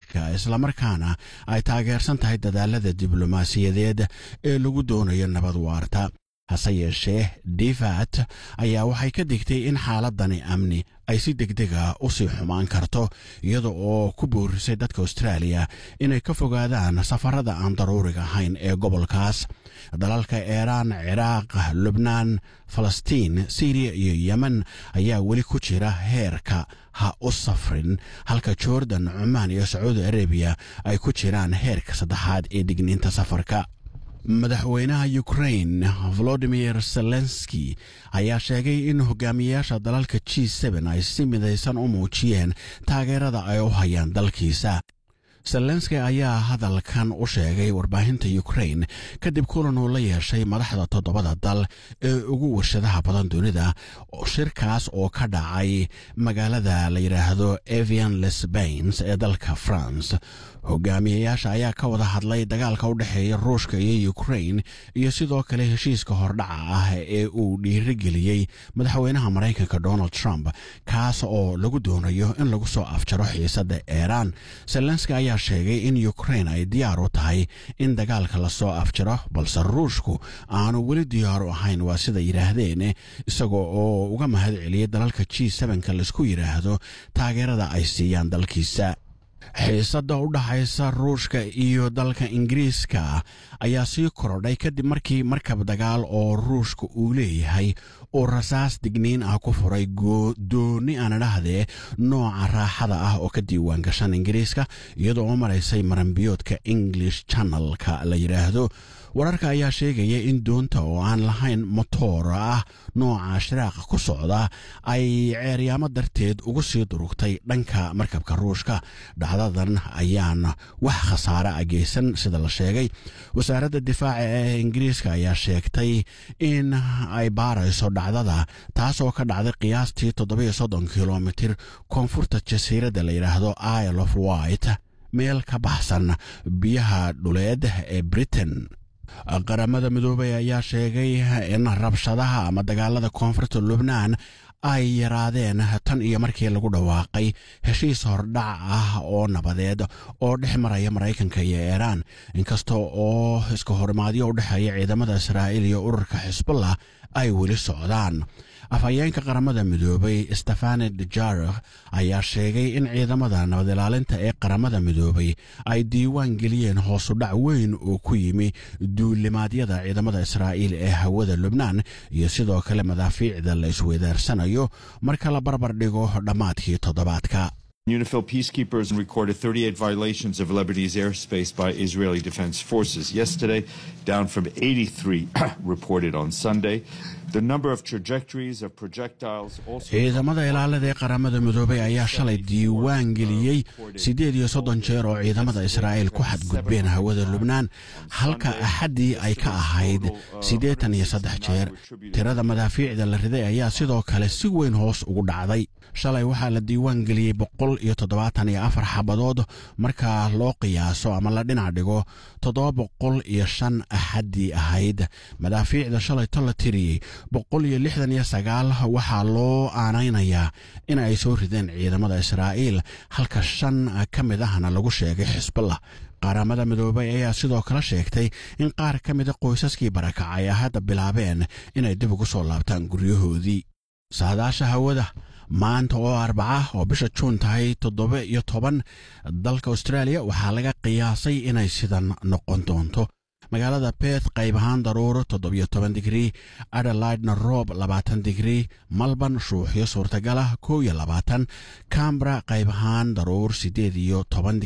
islamarkaana ay taageersan tahay dadaalada diblomaasiyadeed ee lagu doonayo nabad waarta hase yeeshee divat ayaa waxay ka digtay in xaaladani amni ay si degdega u sii xumaan karto iyada oo ku boorisay dadka austraaliya inay ka fogaadaan safarada aan daruuriga ahayn ee gobolkaas dalalka iiraan ciraaq lubnaan falastiin siriya iyo yemen ayaa weli ku jira heerka ha u safrin halka jordan cumaan iyo sacuudi arabiya ay ku jiraan heerka saddexaad ee digniinta safarka madaxweynaha ukrain volodimir zelenski ayaa sheegay in hogaamiyayaasha dalalka g ay si midaysan u muujiyeen taageerada ay u hayaan dalkiisa zelenski ayaa hadalkan u sheegay warbaahinta ukrain kadib kulan uu la yeeshay madaxda toddobada dal ee ugu warshadaha badan dunida shirkaas oo ka dhacay magaalada la yidhaahdo evian lesbains ee dalka france hogaamiyayaasha ayaa ka wada hadlay dagaalka u dhexeeya ruushka iyo ukrain iyo sidoo kale heshiiska hordhaca ah ee uu dhiirigeliyey madaxweynaha maraykanka donald trump kaas oo lagu doonayo in lagu soo afjaro xiisadda iiraan zelenski ayaa sheegay in ukrain ay diyaar u tahay in dagaalka lasoo afjaro balse ruushku aanu weli diyaar u ahayn waa sida yidhaahdeen isagoo oo uga mahad celiyey dalalka g ka laisku yidhaahdo taageerada ay siiyaan dalkiisa xiisadda u dhaxaysa ruushka iyo dalka ingiriiska ayaa sii korodhay kadib markii markab dagaal oo ruushka uu leeyahay uu rasaas digniin ah ku furay dooni aan idhahdee nooca raaxada ah oo ka diiwaan gashan ingiriiska iyadoo u maraysay maranbiyoodka english channelka la yidhaahdo wararka ayaa sheegaya in doonta oo aan lahayn motoor ah nooca shiraaqa ku socda ay ceeryaamo darteed ugu sii durugtay dhanka markabka ruushka dhacdadan ayaan wax khasaare a geysan sida la sheegay wasaaradda difaaca ee ingiriiska ayaa sheegtay in ay baarayso dhacdada taasoo ka dhacday qiyaastii toddobiyo soddon kilomitir koonfurta jasiiradda la yidhaahdo isle of white meel ka baxsan biyaha dhuleed ee britain qaramada midoobay ayaa sheegay in rabshadaha ama dagaalada koonfurta lubnaan ay yaraadeen tan iyo markii lagu dhawaaqay heshiis hordhac ah oo nabadeed oo dhex maraya maraykanka iyo iiraan inkasta oo iska horimaadyo u dhexeeya ciidamada israa'iil iyo ururka xisbullah ay weli socdaan afhayeenka qaramada midoobay stefane dujarikh ayaa sheegay in ciidamada nabad ilaalinta ee qaramada midoobay ay diiwaan geliyeen hoosudhac weyn oo ku yimi duulimaadyada ciidamada israa'iil ee hawada lubnaan iyo sidoo kale madaafiicda la isweydaarsanayo marka la barbar dhigo dhammaadkii toddobaadka UNIFIL peacekeepers recorded 38 violations of Lebanese airspace by Israeli Defense Forces yesterday, down from 83 reported on Sunday. The number of trajectories of projectiles also. ciidamada ilaalada ee qaramada midoobay ayaa shalay diiwaan geliyey siddeed iyo soddon jeer oo ciidamada israa'iil ku xadgudbeen hawada lubnaan halka axaddii ay ka ahayd siddeetan iyo saddex jeer tirada madaafiicda la riday ayaa sidoo kale si weyn hoos ugu dhacday shalay waxaa la diiwaan geliyey boqol iyo toddobaatan iyo afar xabadood marka loo qiyaaso ama la dhinac dhigo toddoba boqol iyo shan axaddii ahayd madaafiicda shalay to la tiriyey boqol iyo lixdan iyo sagaal waxaa loo aanaynayaa in ay soo rideen ciidamada israa'iil halka shan ka mid ahna lagu sheegay xisbullah qaramada midoobay ayaa sidoo kale sheegtay in qaar ka mida qoysaskii barakacay ay hadda bilaabeen inay dib ugu soo laabtaan guryahoodii saadaasha hawada maanta oo arbaca oo bisha juun tahay toddoba iyo toban dalka australia waxaa laga qiyaasay inay sidan noqon doonto magaalada beth qayb ahaan daruuro toddobiyo toban digrii adelaidna roob labaatan digrii malban shuuxyo suurtagalah kow iyo labaatan cambra qayb ahaan daruur siddeed iyo toban